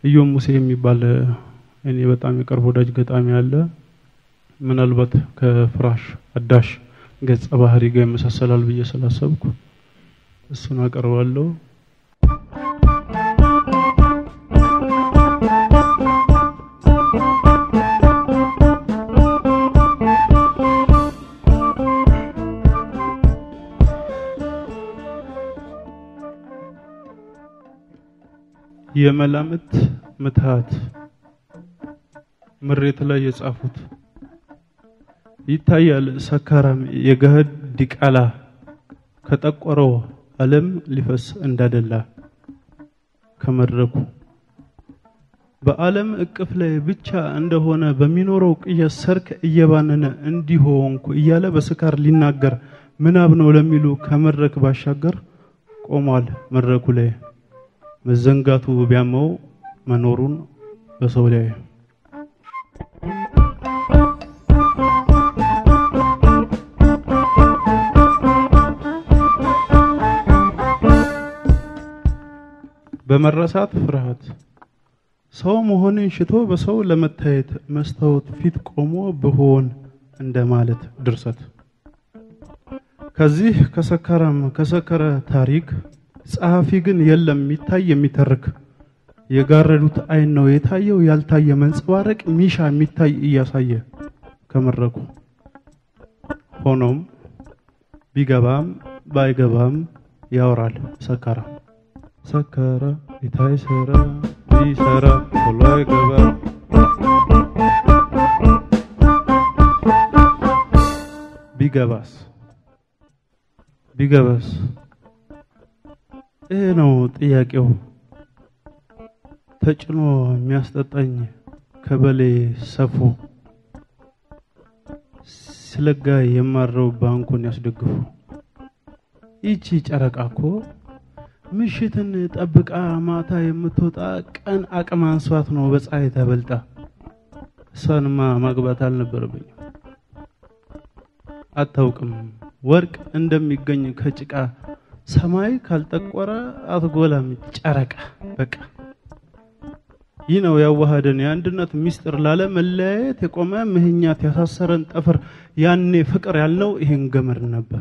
እዮም ሙሴ የሚባል እኔ በጣም የቅርብ ወዳጅ ገጣሚ አለ። ምናልባት ከፍራሽ አዳሽ ገጸ ባህሪ ጋር ይመሳሰላል ብዬ ስላሰብኩ እሱን አቀርባለሁ። የመላምት ምትሃት ምሬት ላይ የጻፉት ይታያል ሰካራም የገህድ ዲቃላ ከጠቆረው ዓለም ሊፈስ እንዳደላ ከመድረኩ በዓለም እቅፍ ላይ ብቻ እንደሆነ በሚኖረው ቅየት ሰርክ እየባነነ እንዲሆንኩ እያለ በስካር ሊናገር ምናብ ነው ለሚሉ ከመድረክ ባሻገር ቆሟል መድረኩ ላይ መዘንጋቱ ቢያመው መኖሩን በሰው ላይ በመረሳት ፍርሃት ሰው መሆንን ሽቶ በሰው ለመታየት መስታወት ፊት ቆሞ ብሆን እንደማለት ድርሰት ከዚህ ከሰከረም ከሰከረ ታሪክ ጸሐፊ ግን የለም የሚታይ የሚተርክ የጋረዱት አይን ነው የታየው ያልታየ መንጸባረቅ ሚሻ የሚታይ እያሳየ ከመድረኩ ሆኖም ቢገባም ባይገባም ያወራል ሰከራ ሰከረ ይታይ ሰራ ቢሰራ ቶሎ አይገባ ቢገባስ ቢገባስ ይሄ ነው ጥያቄው። ተጭኖ የሚያስጠጣኝ ከበሌ ሰፉ ስለጋ የማረው ባንኩን ያስደግፉ። ይቺ ጨረቃ እኮ ምሽትን ጠብቃ ማታ የምትወጣ ቀን አቅም አንሷት ነው በፀሐይ ተበልጣ። እሷንማ ማግባት አልነበረብኝም። አታውቅም ወርቅ እንደሚገኝ ከጭቃ ሰማይ ካልጠቆረ አትጎላም ጨረቃ። በቃ ይህ ነው ያዋሃደን የአንድነት ሚስጥር ላለ መለያየት የቆመ ምህኛት ያሳሰረን ጠፍር። ያኔ ፍቅር ያልነው ይሄን ገመድ ነበር።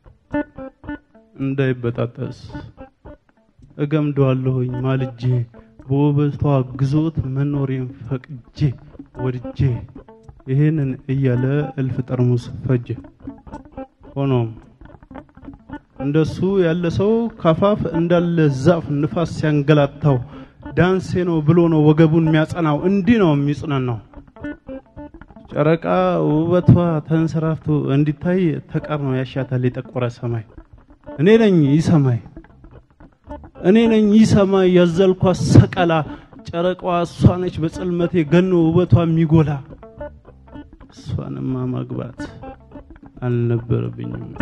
እንዳይበጣጠስ እገምደዋለሁኝ ማልጄ በውበቷ ግዞት መኖሬን ፈቅጄ ወድጄ ይሄንን እያለ እልፍ ጠርሙስ ፈጀ። ሆኖም እንደሱ ያለ ሰው ካፋፍ እንዳለ ዛፍ ንፋስ ሲያንገላታው ዳንሴ ነው ብሎ ነው ወገቡን የሚያጸናው። እንዲህ ነው የሚጽናናው። ጨረቃ ውበቷ ተንሰራፍቶ እንዲታይ ተቃርኖ ያሻታል የጠቆረ ሰማይ። እኔ ነኝ ይህ ሰማይ፣ እኔ ነኝ ይህ ሰማይ ያዘልኳት ሰቀላ። ጨረቃዋ እሷ ነች በጽልመቴ ገኖ ውበቷ የሚጎላ። እሷንማ ማግባት አልነበረብኝም።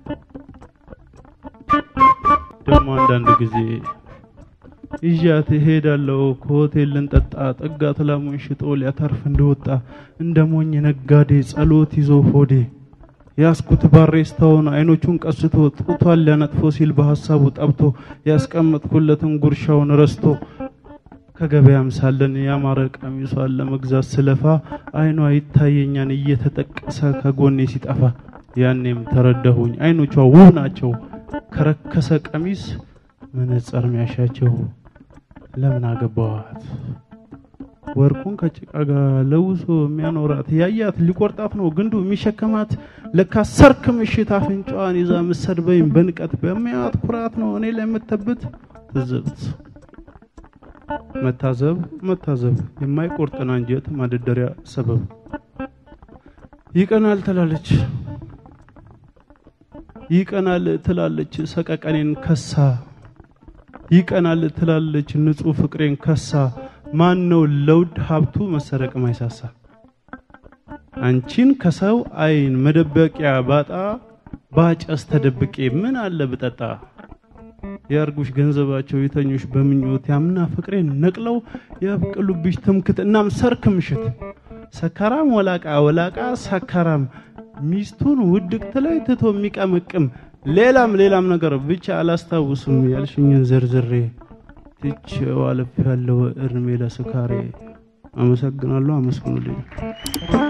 ደግሞ አንዳንድ ጊዜ ይዣት እሄዳለሁ ከሆቴል ልንጠጣ ጠጋት ላሙን ሽጦ ሊያተርፍ እንደወጣ እንደ ሞኝ ነጋዴ ጸሎት ይዞ ሆዴ ያስኩት ባሬስታውን አይኖቹን ቀስቶ ጡቷን ሊያነጥፎ ሲል በሐሳቡ ጠብቶ ያስቀመጥኩለትን ጉርሻውን ረስቶ ከገበያም ሳለን ያማረ ቀሚሷን ለመግዛት ስለፋ አይኗ ይታየኛን እየተጠቀሰ ከጎኔ ሲጠፋ ያኔም ተረዳሁኝ አይኖቿ ውብ ናቸው ከረከሰ ቀሚስ መነጸር ሚያሻቸው ለምን አገባዋት ወርቁን ከጭቃ ጋር ለውሶ የሚያኖራት ያያት ሊቆርጣት ነው ግንዱ የሚሸከማት ለካ ሰርክ ምሽት አፍንጫዋን ይዛ ምሰድበኝ በንቀት በሚያት ኩራት ነው እኔ ላይ የምተብት ትዝብት መታዘብ መታዘብ የማይቆርጥን አንጀት ማደደሪያ ሰበብ ይቀናል ትላለች ይቀናል ትላለች ሰቀቀኔን ከሳ ይቀናል ትላለች ንጹህ ፍቅሬን ከሳ ማን ነው ለውድ ሀብቱ መሰረቅ ማይሳሳ አንቺን ከሰው አይን መደበቂያ ባጣ ባጨስ ተደብቄ ምን አለ ብጠጣ ያርጉሽ ገንዘባቸው የተኞሽ በምኞት ያምና ፍቅሬን ነቅለው ያብቅሉብሽ ትምክት እናም ሰርክ ምሽት ሰካራም ወላቃ ወላቃ ሰካራም ሚስቱን ውድቅት ላይ ትቶ የሚቀመቅም ሌላም ሌላም ነገር ብቻ አላስታውስም ያልሽኝን ዘርዝሬ ትቼው አልፌያለሁ እድሜ ለስካሬ። አመሰግናለሁ። አመስግኑልኝ።